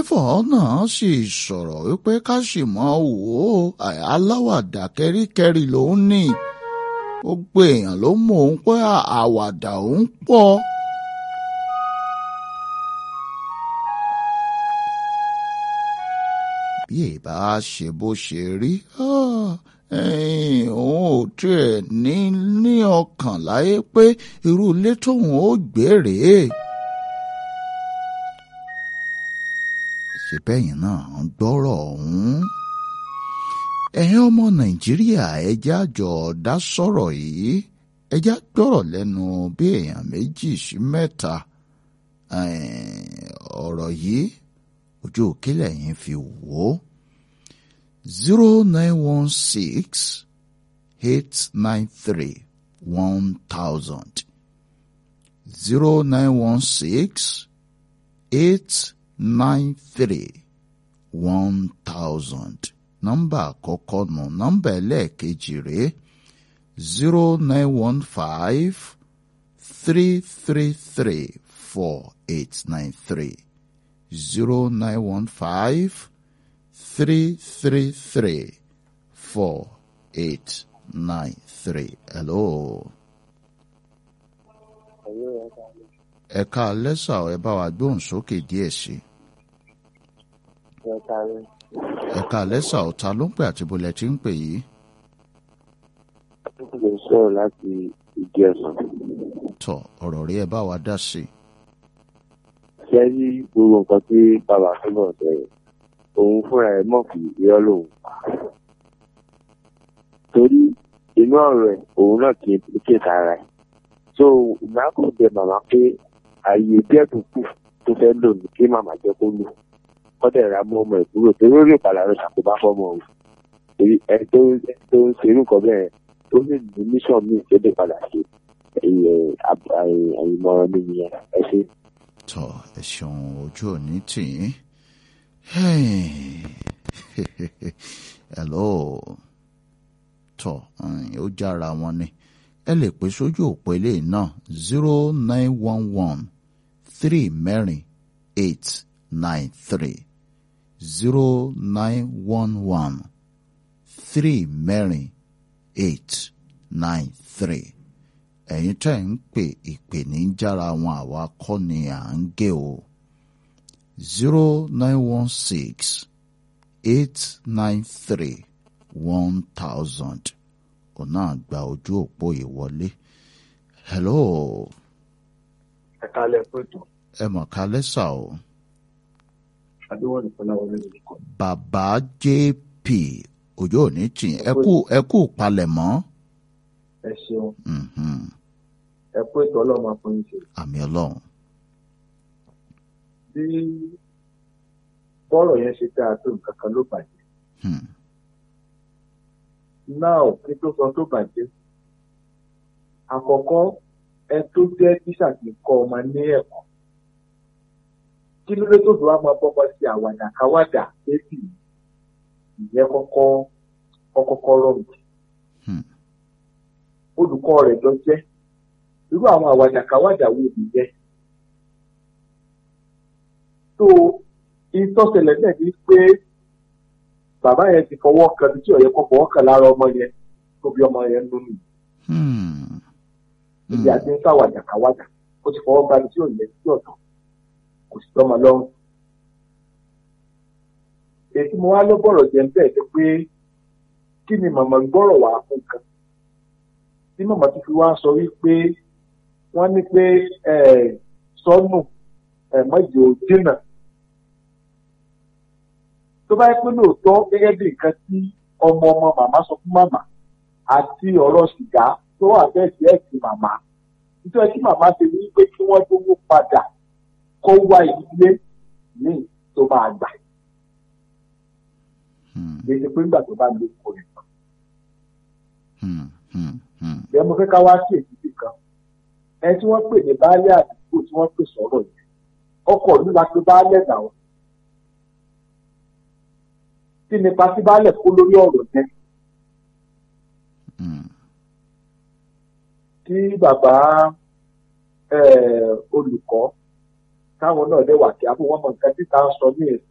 flavour náà sì sọ̀rọ̀ wípé ká sì mọ́ wò ó aláwàdà kẹ́ríkẹ́rí lòún ní gbogbo èèyàn ló mọ̀ òun pé àwàdà òun pọ̀. bí èbá ṣe bó ṣe rí òun ò tiẹ̀ ní ní ọkàn láyé pé irú ilé tóun ó gbé rèé. ṣe bẹ́yìn náà ń gbọ́rọ̀ ọ̀hún. ẹ̀yin ọmọ nàìjíríà ẹja jọ dá sọ̀rọ̀ yìí ẹja gbọ́rọ̀ lẹ́nu bí èèyàn méjì sí mẹ́ta ọ̀rọ̀ yìí ojú òkèlè yẹn fi wò ó zero nine one six eight nine three one thousand zero nine one six eight nine three one thousand nọ́mbà àkọ́kọ́ nù nọ́mbà ẹlẹ́ẹ̀kejì rèé zero nine one five three three three four eight nine three zero nine one five three three three four eight nine three. Hello. Ẹ̀ka lẹ́sà ẹ bá wa gbóhùn sókè díẹ̀ sí. Ẹ̀ka lẹ́sà ọ̀tá ló ń pè àti bolẹ̀ tí ń pè yìí. Ó lè sọ̀rọ̀ láti ìdí ẹ̀sán. Tọ̀ ọ̀rọ̀ rí ẹ bá wa dá sí. Ṣé rí gbogbo nǹkan tí bàbá túbọ̀ sọ yẹn? Òun fúnra ẹ̀ mọ̀ fi irọ́ lòun pa. Torí inú ọ̀rọ̀ ẹ̀ òun náà kì í ké sára ẹ̀. So ìgbà kò bẹ màmá pé ààyè díẹ̀ tó kù tó fẹ́ lò ní kí màmá jẹ́ kó lò. Kọ́dẹ̀ ra mú ọmọ ẹ̀ kúrò torí ó lè padà lọ ṣàkóbá fọ́mọ òun. Torí ẹ tó tó ń ṣerú nǹkan bẹ́ẹ̀ tó lè ní mission míì tó lè padà ṣe àìmọ̀ràn mi nìyẹn ẹ ṣe. Tọ̀ ẹ ṣeun ojú òní tì í. Hello. Tọ̀ ó jára wọn ni. Ẹ lè pè sójú òpó ilé náà zero nine one one three mẹ́rin eight nine three zero nine one one three mẹ́rin eight nine three ẹ̀yin tẹ́ ń pè ìpè ní jára wọn àwa kọ́ ni à ń gé o zero nine one six eight nine three one thousand ọ̀nà àgbà ojú òpó ìwọlé hello ẹ kálẹ̀ pẹ̀tù ẹ mọ̀ ká lẹ́sà o adéwọ̀n ìfọláwọlé lórúkọ bàbá jp òjò òní tì ẹ kú ẹ kú palẹ̀mọ́ ẹ ṣeun mhm, ẹ kú ètò ọlọ́run àfọyín ṣe àmì ọlọ́run bí bọ́ọ̀rọ̀ yẹn ṣe dáa tó nǹkan kan ló bàjẹ́ hmm, náà kí tó sọ tó bàjẹ́ àkọ́kọ́ ẹ tó jẹ́ tíṣà kì í kọ́ ọmọ ní ẹ̀kọ́ kí ló dé tó fi wá máa bọ́kọ sí àwàdà káwàdà bébì ìyẹn kọ́kọ́ kọ́kọ́kọ́ rọrùn hmm, olùkọ́ rẹ̀ jọ jẹ́ irú àwọn àwàdà káwàdà wo nìyẹn tó ìtọ́sẹ̀lẹ̀ náà ní pé bàbá yẹn ti fọwọ́ kan tí ọ̀yẹ́ kọ́ fọwọ́ kan lára ọmọ yẹn tó bí ọmọ yẹn nínú nìyí hmm, ibi àti ń sáwàdà káwàdà ó ti fọwọ́ gba tí ò yẹ sí ọ̀tọ̀ kò sì tọ́mọ lọ́rùn. èyí mo wá ló bọ̀rọ̀ jẹ́ bẹ́ẹ̀ ni pé kí ni màmá gbọ́rọ̀ wá fún kan tí màmá tó fi wá sọ wípé wọ́n ní pé sọ́nù mọ́jì ò dínà tó bá yẹ pé lóòótọ́ gẹ́gẹ́ bí nǹkan tí ọmọ ọmọ màmá sọ fún màmá àti ọ̀rọ̀ sìgá tó wà bẹ́ẹ̀ sí ẹ̀sìn màmá nítorí tí màmá ṣe ní pé kí wọ́n tó mú padà kó wá ilé ní tó máa gbà hmm, kì í ṣe pé nígbà tó bá lè kó rẹ̀ tán. hmm, hmm, hmm. bẹ́ẹ̀ mo fẹ́ ká wá sí èyí kan ẹni tí wọ́n pè ní baálé àdúgbò tí wọ́n pè sọ̀rọ̀ yẹn ọkọ̀ ìlú la pé baálé dà wọ́n. kí nípa tí baálé kó lórí ọ̀rọ̀ yẹn hmm. tí bàbá olùkọ́ táwọn náà dẹ̀ wà kí abó wọn mọ nǹkan tí táwọn sọ ní